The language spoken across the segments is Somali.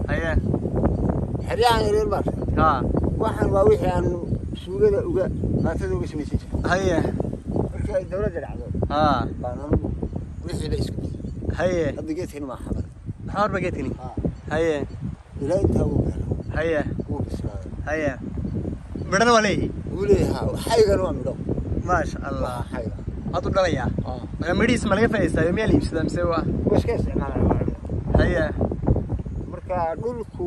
haye xeryahan yaryar baa tahay ha waxaan waa wixii aan suugada uga maatada uga samaysan jiray haye markii ay dawladda dhacdo ha baan anugu wixiiba isku diyay haye hadda geedkani maa xabar maxaa horba geedkani haa haye ilaa intaa uu gaaro haye wuu bislaaday haye midhana waa leeyihi wuu leeyahay haa xaygan waa midho maasha waa allah xayga hadduu dhalayaa haa marka midhihiis ma laga faa'idaystaa miyaa la iibsadaa mise waa waa iska isticmaalaya waa cunaa haye marka dhulku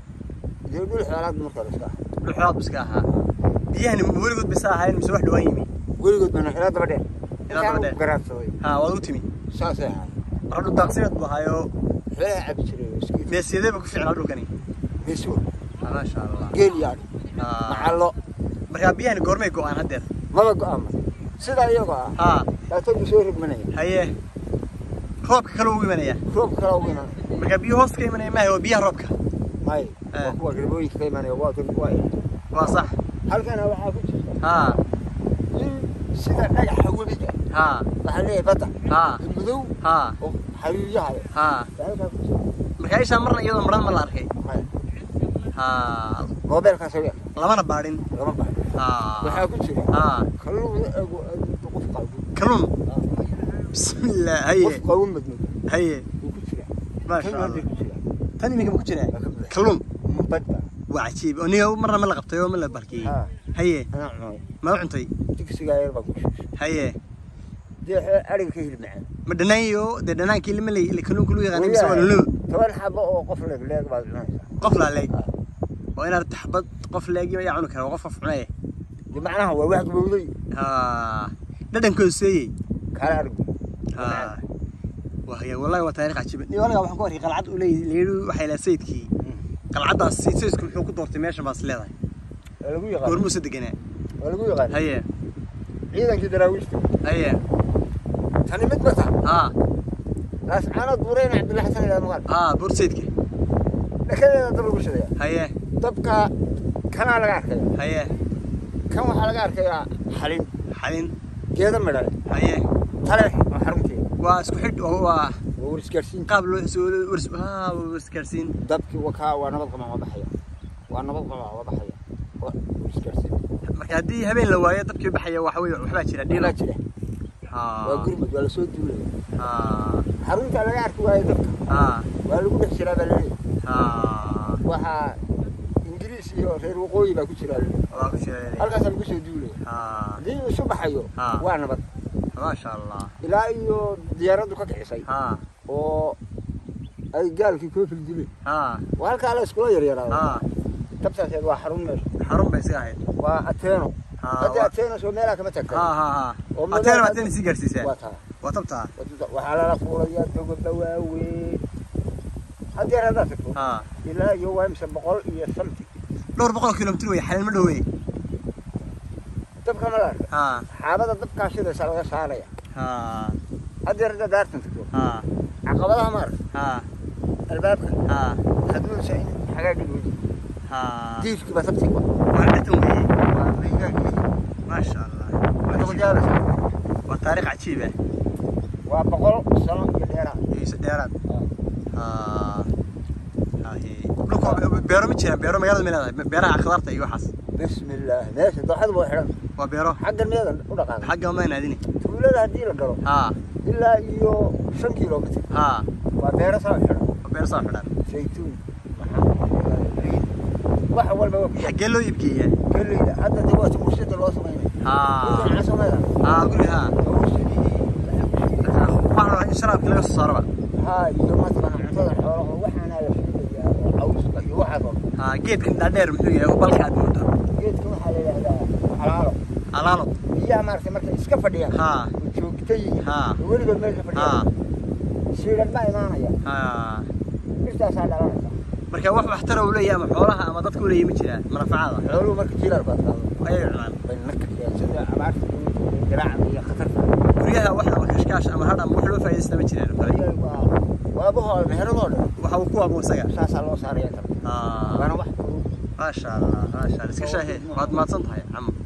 dee dhul xoolaad marka la iska ah dhuxood biska ahaa biyahani weligood bisa ahayn mise wax dhawaan yimi weligood bana ilaa daba dheer Ilaa daba dheer. Intaan garaadsaday ha waad u timi saasay ahaay marka dhul daaqsimeed buu ahaayo xoolaha cabi jiray oo iska meesiyadee ba ku fiicnaa dhulkani meeswo Ah, maasha allah geel yaadhi Ha. macallo marka biyahani goormay go-aan haddeer maba go-aama sidaa iyagoo ah ha laatogu soo rogmanaya haye roobka kale ugu imanaya roobka kala ugu imanaya marka biyo hoos ka imanaya maaha waa biyaha roobka may Eh. waa kuwa garbooyinka ka imanaya waa kan waa waa sax halkana waxaa ku jirta ha in sida dhagaxa webiga ha waxaa leeyahay badda ha madow ha oo xariiryaha leh ha baa halkaa ku jirta marka ishaa marna iyadoo maran ma la arkay may ha moobeelkaas oo yar lamana baadhin lama baayo ha waxaa ku jira ha kalluun la ego qof qawin kalluun bismillah haye qof qawin madmad haye uu ku jira maasha kan hadda allah ku jira tan iminka ma ku jiraa waa ka buuxa kalluun badda waa cajiib oo niga marna ma la qabtay oo ma la barkiyey haa haye anaa cunay ma u cuntay digsigaa yar baa ku shuushay haye dee xo- ariga ka hilib macaan ma dhanaayo dee dhanaankii lama le kalluunka lagu yaqaanay mise waa lulub toban xabo oo qof leeg leeg baad cunaysaa qof laa leeg Ah. oo inaad taxbad qof leegi ayaa cuni kara waa qof qof cunaya dee macnaha waa wax gabowday ha dhadhankoodu seeyey kaala arigu ha wahya wallahi waa taariikh cajiib ni walaga waxaan ku arkay qalcad uu leeyahay leeyahay waxay lahaa sayidkii qalcaddaas sayidku muxuu ku doortay meeshan baas leedahay waa lagu yaqaan goormuuse deganaa waa lagu yaqaan haye ciidankii daraawiishta haye tani mid bata ha laas caanood buureyna cabdilla xasan ilaa maqal ha buur sayidka dhakadeeda dab lagu shidaya haye dabka kanaa laga arkaya haye kan waxaa laga arkayaa xalin xalin geeda midhale haye taleex oo xarunteeda waa isku xidh oo waa waa warisgaarsiin qaab loo soo wars ha warisgaarsiin dabkii wakaa waa nabad qabaan waa baxaya waa nabad qabaan waa baxaya waa warisgaarsiin marka haddii habeen la waayo dabkii baxaya waxa weeye waxbaa jira dhiilo dhiilaa jira ha waa gurmud waa lasoo duulaya ha xarunta laga arki waayo dabka ha waa lagu dhex jiraa baa laleeyahay ha waxaa ingiriis iyo reer waqooyi baa ku jira laleeyahay waa ku jira halkaasaa lagu soo duulaya ha haddii uu isu baxayo Ah. waa nabad maasha allah ilaa iyo diyaaraddu ka kicisay ha oo ay gaalkii koofil dileen ha waa halkaa la iskula yaryaraado ha tabtaaseed waa xarun meesha xarun bay iska ahayd waa ateeno ha haddii waa- ateeno soo meelaa kama tagtay ha ha ha Oo ateena magaala- ateena sii gaarsiisaa waa taa waa tabtaa waxaa lala fuulayaa dogoba waaweyn haddii haddaad tagto ha ilaa iyo waa imse boqol iyo samti dhowr boqol kilomitir wey xalin ma dhowey dabka ma la arka ha xaabada dabkaa shidaysa laga saaraya ha haddii haddaad daartan tagto ha caqabadaha ma arka ha albaabka ha haduunsa in xagaagii weydi ha diifkii baa sabti wa waa dhatan weeye waa maygaagii maasha allah hadda wajaalasa waa taariikh cajiib ah waa boqol sano iyo dheeraa iyo dheeraad ha haye dhulka beero ma jiraan beero magaalada ma leedahay beeraha khudaarta iyo waxaas bismi illaah meesha dooxada waa xidhan waa beero xaggan meedan u dhaqaaqay xagga ma naadini tuulada haddii la galo ha ilaa iyo shan kilomitr ha waa beero saa xidhan waa beero saa xidhan saytuun wax walba waa ku yaal xaggee loo iibgeeyaa geleyda hadda de waa murshada loo samaynay ha dhulkan casamada ha guri ha murshadii waxaan in sharaabka laga soo saaraba haa iyo mataqana cuntada xoolaha waxaana la shiidayaa oo cawska iyo waxaas oo dhan. ha geedkan dhaadheer muxuu yahay oo balka aad moodo geedka waxaa la yidhahdaa xalaalo alaalo biyaha maaragtay markay iska fadhiyaan ha oo joogta yihiin Ha. oo weligood meesha ha fadhiyaan shiilan baa imaanaya ha birtaasaa dhalanaysa marka wax waxtara uu leeyahay ama xoolaha ama dadka uu leeyahay ma jiraan manafacada xooluhu marka jilaal baad qaado ayay cunaan bay marka sida abaarta iyo diraaca iyo khatarta guryaha wax ama kashkaash ama hadh ama wax loo faa'iidaysta ma jiraan ayay waa waabahoo meheradoo dhan waxa uu ku abo isaga saasaa loo saaraya kara ha waana wax fudud maasha allah maasha allah iska shaahee waad mahadsan tahay camo